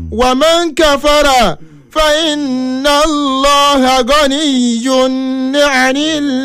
ومن كفر فإن الله غني عن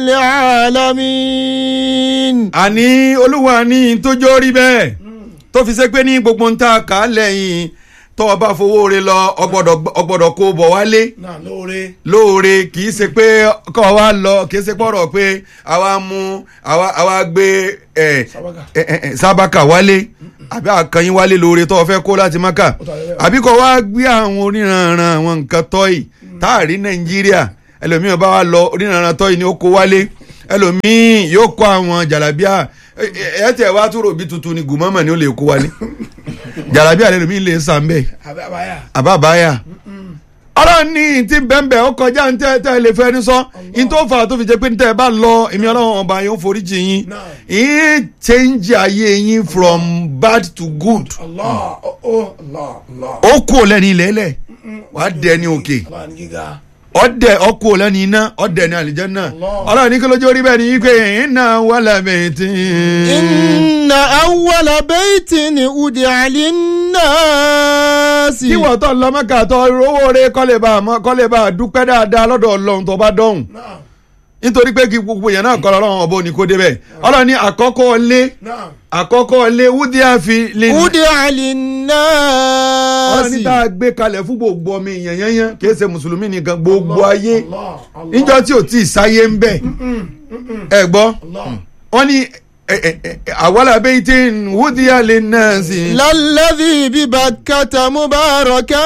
العالمين àní olúwa ní tójó rí bẹ́ẹ̀ tó fi ṣe pé ní gbogbo ń ta kà á lẹ́yìn tó o bá fowó re lọ ọgbọ́dọ̀ ọgbọ́dọ̀ kó o bọ̀ wálé náà lóore lóore kì í ṣe pé kọ́ wa lọ kì í ṣe pọ̀rọ̀ pé àwa mú àwa àwa gbé ẹ̀ sábàkà ẹ̀ ẹ̀ sábàkà wálé àbí àkànyìn wálé lóore tó o fẹ́ kó láti maka àbí kọ́ wa gbé àwọn oníranran àwọn nǹkan tọ́yì táàrí nàìjíríà ẹlòmíràn bá wa lọ oníranran tọ́yì ni ó kó wálé ẹlòmíì yóò kó àwọn jàlábíà ẹ ẹ tẹ wá tó rò bí tuntun ni gùmọ́mọ̀ ni ó lè kó wálé jàlábíà lẹ́nu mi lè sàn bẹ́ẹ̀ àbẹ àbáyà àbábáyà ọlọ́run ní ti bẹ́ẹ̀nbẹ́ ó kọjá ní tẹ́ ẹ lè fẹ́ ní sọ ní tó fà á tó fi jẹ́ pé ní tẹ́ ẹ bá lọ èmi ọlọ́run ọba yóò forí jì yín Náà. yín change ayé yín from bad to good allah ọ allah allah ó kú ò lẹ́ni ilẹ̀ẹ́lẹ̀ wàá dẹ ní òkè allah ní gíga ọdẹ ọkú ò lẹ́ni iná ọdẹ ní àlìjánnà Allah. ọlọ́run ní kí lójú orí bẹ́ẹ̀ ni yí pé iná wàlẹ̀ bẹ̀ẹ́tì. إن أول بيت أودع للناس kí wọ́n tọ́ lọ́mọ́kà tọ́ rówó rẹ kọ́lé bá a mọ́ kọ́lé bá a dúpẹ́ dáadáa lọ́dọ̀ ọlọ́run tó bá dọ̀hùn náà nítorí pé kí gbogbo yẹn náà kọ́ lọ́rùn ọ̀bọ ni kò débẹ̀ ọlọ́run ní àkọ́kọ́ lé náà àkọ́kọ́ lé wúdíá fi lè ní. أودع ọlọ́run للناس ní tá a gbé kalẹ̀ fún gbogbo ọmọ èèyàn yẹnyẹn kìí ṣe mùsùlùmí nìkan gbogbo ayé allah allah níjọ́ tí ò tí ì sáyé ń bẹ̀ ẹ gbọ́ allah wọ́n ní àwọlà bẹ́ẹ̀ tí wúdíá lè náà sí. للذي ببكة مباركا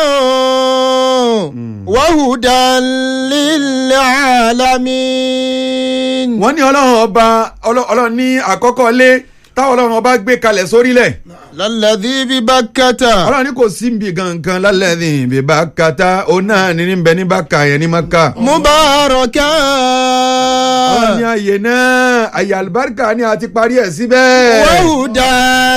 وهدى للعالمين wọ́n ní ọlọ́run ọba ọlọ́- ọlọ́run ní àkọ́kọ́ lé táwọn ọlọ́run ọba gbé kalẹ̀ sórílẹ̀ للذي ببكة ọlọ́run ní kò sí nbí gangan lálẹ́ ní ibi bá kata òun náà ní ní bẹ ní bá ka yẹn ní má ka. مباركا ọlọ́run ní àyè náà àyè àlùbáríkà ni a ti parí ẹ̀ síbẹ̀. وهدى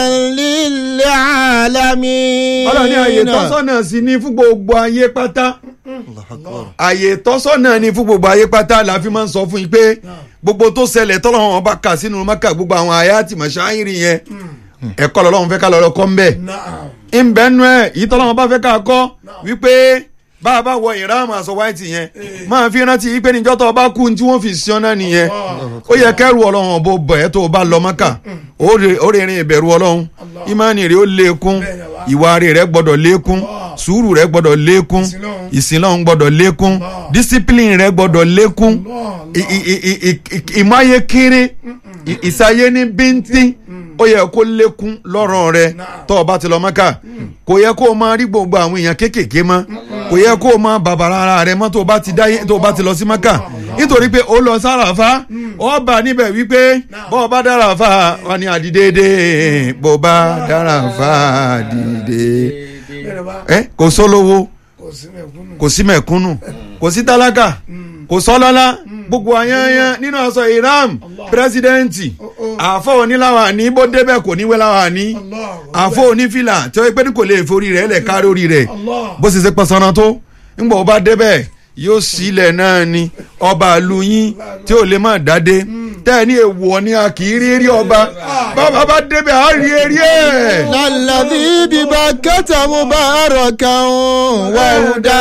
للعالمين ọlọ́run ní àyè tọ́sọ́nà sí ní fún gbogbo ayé pátá. àyè tọ́sọ́nà ni fún gbogbo ayé pátá la fi máa ń sọ fún yín pé gbogbo tó ṣẹlẹ̀ tọ́lọ́run ọba kà sínú maka gbogbo àwọn àyà àti màṣáírì yẹn ẹ̀kọ́ lọ́lọ́run fẹ́ ká lọ́ọ́ kọ́ ń bẹ̀. náà ìbẹ́nu ẹ̀ ìtọ́lọ́wọ́n bá fẹ́ ká kọ́ wípé bá a bá wọ ìráàmù aṣọ wáìtì yẹn máa fi rántí wípé níjọ́ tó o bá kú tí wọ́n fi sí ọ́nà nìyẹn ó yẹ kẹ́rù ọlọ́run ọ̀bọ bọ̀ ẹ́ tó o bá lọ mọ́kà ó rè- ó rè rìn ìbẹ̀rù ọlọ́run ìmánì rẹ̀ ó lékún ìwà rẹ̀ rẹ̀ gbọ́dọ̀ lékún sùúrù rẹ̀ gbọ́dọ̀ lékún ìsìnlọ́run gbọ́dọ̀ lékún discipline rẹ̀ gbọ́dọ̀ lékún i- i- i- i- i- i- ìmáyé kéré i- ìsáyé ní bíntín ó yẹ kó lékún lọ́rọ̀ rẹ tó o bá ti lọ mọ́kà kò yẹ kó o máa rí gbogbo àwọn èèyàn kéékèèké mọ́ kò yẹ kó o máa bàbàrà ara rẹ mọ́ tó o bá ti dáyé tó o bá ti lọ sí mọ́kà nítorí pé o lọ sáràfá ọ bá níbẹ̀ wípé bọ́ ọ bá dára fà wà ní àdìdédé bó bá dára fà dìde bẹ́ẹ̀ bá ẹ kò sólówó kò sí mẹ̀kúnnù kò sí mẹ̀kúnnù kò sí tálákà kò sọ́lọ́lá gbogbo àyànyàn nínú aṣọ ìram pírẹsidẹ́ǹtì àfọ oníláwà ní bó débẹ̀ kò ní wẹ́láwà ní allah àfọ onífìlà tí wọ́n pẹ́ ní kò lè forí rẹ̀ lẹ̀ kárí orí rẹ̀ allah bó ṣe ṣe pọ̀sánná tó ńgbà ó bá débẹ̀ yóò sílẹ̀ náà ni ọba àlù yín tí ò lè má dádé tẹ́ ẹ ní èèwọ̀ ni a kì í rí rí ọba bàbá bá débẹ̀ á rí eré ẹ̀. الذي ببكة مباركا وهدى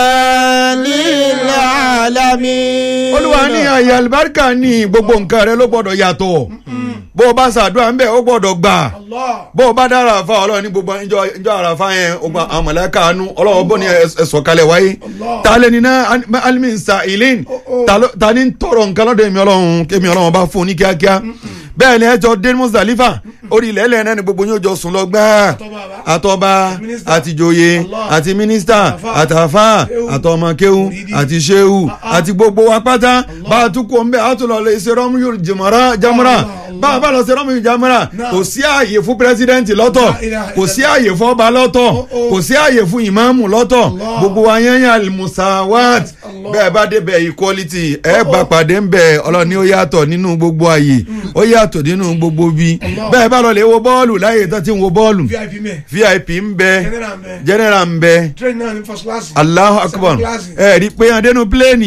للعالمين olúwa ní àyè àlùbáríkà ní gbogbo nǹkan rẹ ló gbọ́dọ̀ yàtọ̀ bó o bá ṣàdúrà ńbẹ ó gbọ́dọ̀ gbà allah bó o bá dára àfa ọlọ́run ní gbogbo ìjọ ìjọ àràfà yẹn ogun àwọn mọ̀lẹ́ka àánú ọlọ́run bó ni ẹ̀sọ̀ kalẹ̀ wáyé Allah. ta lè ní náà alimi sa ilin ta ló- ta ni ń tọrọ nǹkan lọ́dọ̀ èmi ọlọ́run kémi ọlọ́run bá fún un ní kíákíá bẹ́ẹ̀ ni ẹ jọ dé Muzdalifa orí ilẹ̀ ẹlẹ́ẹ̀ náà ni gbogbo yóò jọ sùn lọ gbáà Àtọ́ba. àtọba Mínísítà. àtìjòyè Allah. àti mínísítà Àtàfà. àtàfà Kéwù. àtọmọkéwù Mùrídì. àti ṣéwù Ah, ah. àti gbogbo wa pátá bá a tún kó ń bẹ a tún lọ lè ṣe rọmúyò jìmọ̀rá jámúrà Allah, Allah. bá a bá lọ ṣe rọmúyò jámúrà Náà. kò sí ààyè fún pírẹsidẹ́ǹtì lọ́tọ̀ La ilaha kò sí illallah. ààyè fún ọba lọ́tọ̀ Oh, oh. kò sí ààyè fún ìmáàmù lọ́tọ̀ Allah. gbogbo wa yẹn yẹn alimusawat Allah. bẹ́ẹ̀ bá débẹ̀ equality ẹ bá pàdé ń bẹ̀ ọlọ́ni ó yàtọ̀ nínú gbogbo ààyè ó yàtọ̀ nínú gbogbo bí Allah. bẹ́ẹ̀ bá lọ lè wo bọ́ọ̀lù láyé tó ti ń wo bọ́ọ̀lù vip mẹ vip ń bẹ general mẹ general ń bẹ train náà ní first class Allahu akbar Second class. ẹ rí i pé adẹnu pílẹ́ẹ̀nì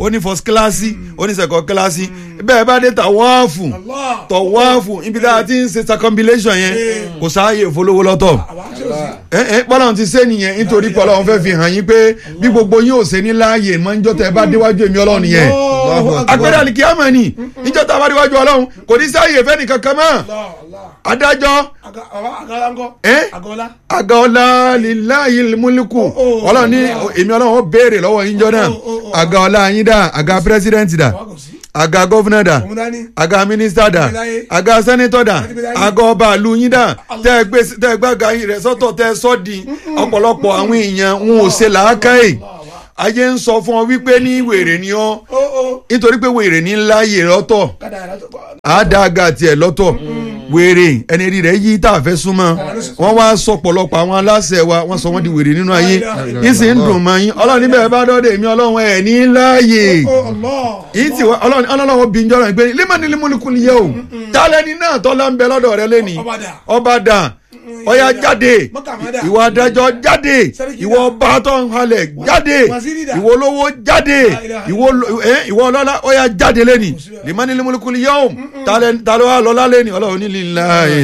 ó ní first class ó ní second class bẹ́ẹ̀ bá dé tàwáàfù Allah. tọ̀wáàfù ibi tá a ti ń ṣe circumambulation yẹn kò sáàyè ìfowólówó lọ́tọ̀ àwa ṣe o sí. ẹ ẹ bọ́lá ti ṣe nìyẹn nítorí pé ọlọ́run fẹ́ fi hàn yín pé bí gbogbo yín ò ṣe ní láàyè máa ń jọ́ tẹ́ ẹ bá déwájú èmi ọlọ́run yẹn Allahu Akbar. agbẹ́rẹ́ àlìkíyàmọ̀ ni níjọ́ tá a bá déwájú ọlọ́run kò ní sáàyè fẹ́ nìkan kan mọ́ Allah, Allah. adájọ́ Aga- àwa agala ńkọ́? Eh? Agọ́lá. agaọlá lilayi múlíkù oh, ọlọ́run ní èmi ọlọ́run ó béèrè lọ́wọ́ yín jọ náà Oh, oh, oh. agaọlá yín dà aga pírẹsidẹ́ǹtì dà Àwa kò sí. aga gọ́fúnà dà Òun dání. aga mínísítà dà Ìgbéláyé. aga sẹ́nitọ̀ dà Ìgbéláyé. aga ọba àlù yín dà tẹ́ ẹ gbé tẹ́ ẹ gbága yín rẹ̀ sọ́tọ̀ tẹ́ ẹ sọ́ di ọ̀pọ̀lọpọ̀ àwọn èèyàn ń ò ṣe làákàyè ayé ń sọ fún ọ wípé ní wèrè ni ọ Ó ó. nítorí pé wèrè ní láàyè lọ́tọ̀ Kádà yàrá tó bọ̀. àádága tiẹ̀ lọ́tọ̀ wèrè ẹni rí rẹ̀ yí tá a fẹ́ súnmọ́ wọ́n wá sọ pọ̀lọpọ̀ àwọn aláṣẹ wa wọ́n sọ wọ́n di wèrè nínú ayé yìí sì ń dùn mọ́ yín ọlọ́run níbẹ̀ bá dọ́dẹ̀ èmi ọlọ́run ẹ̀ ní láàyè Ó Allah. yìí tí wọ́n- ọlọ́run ọlọ́run bí njọ́rọ̀ ìgbé límọ̀ni límọ̀nikùn yẹ o tálẹ́ni náà tọ́lá ń bẹ lọ́dọ̀ rẹ lẹ́ni Ọba dà. ọba dà ọya jáde Mọ́kàmọ́dà. ìwọ adájọ́ jáde Sẹ́ríkì ìwọ dà. ọba tó ń halẹ̀ jáde Waziri dà. ìwọ olówó jáde La ilaha ìwọ lo- eh, ìwọ ọlọ́lá ọya jáde lẹ́ni limani limulikuli yẹ́wò talẹ́ wa lọ́lá lẹ́ni ọlọ́run ní lillahi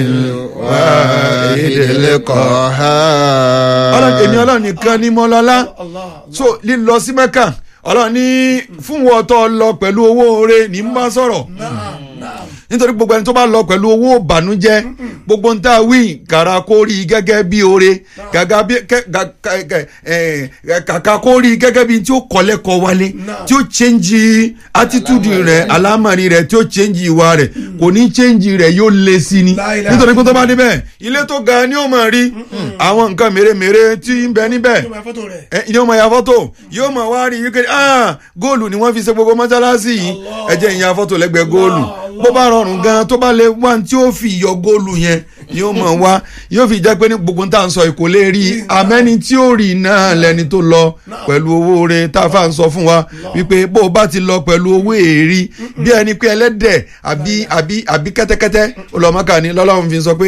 ìdílé kọ́ ha. ọlọ́run èmi ọlọ́run nìkan ni mo lọ́lá Allah. so lílọ sí mẹ́kà ọlọ́run ní fún wọn tó lọ pẹ̀lú owó oore ní n bá sọ̀rọ̀ Naam, naam. nítorí gbogbo ẹni tó bá lọ pẹ̀lú owó ìbànújẹ́ gbogbo ń tà wí kàrà kó rí i gẹ́gẹ́ bí oore gàgà bí kẹ- ga- ka- ka- eh, kàkà kó rí i gẹ́gẹ́ bí tí ó kọ́lẹ́kọ̀ wálé tí ó change attitude rẹ̀ alámàrí rẹ̀ tí ó change ìwà rẹ̀ kò ní change rẹ̀ yóò lé sí ni La ilaha nítorí pé tó bá débẹ̀ ilé tó ga ni ó máa rí àwọn nǹkan mèremère tí ń bẹ níbẹ̀ Yóò máa fọ́tò rẹ̀. ẹ ìyẹn ọmọ ya fọ́tò yóò máa wá rí wípé ah góòlù ni wọ́n fi ṣe gbogbo mọ́sálásí yìí ẹ jẹ́ ìyẹn fọ́tò lẹ́gbẹ̀ẹ́ góòlù bó bá rọrùn gan tó bá lè wá tí ó fi yọ góòlù yẹn yóò máa wá yóò fi jẹ́ pé ní gbogbo tá à ń sọ kò lè rí i àmẹ́ni tí ó rí i náà lẹ́ni tó lọ pẹ̀lú owó rẹ̀ tá a fà ń sọ fún wa wípé bó o bá ti lọ pẹ̀lú owó èrí bí ẹni pé ẹlẹ́dẹ̀ àbí àbí àbí kẹ́tẹ́kẹ́tẹ́ olùmọ̀ọ́kà ni lọ́lọ́run fi sọ pé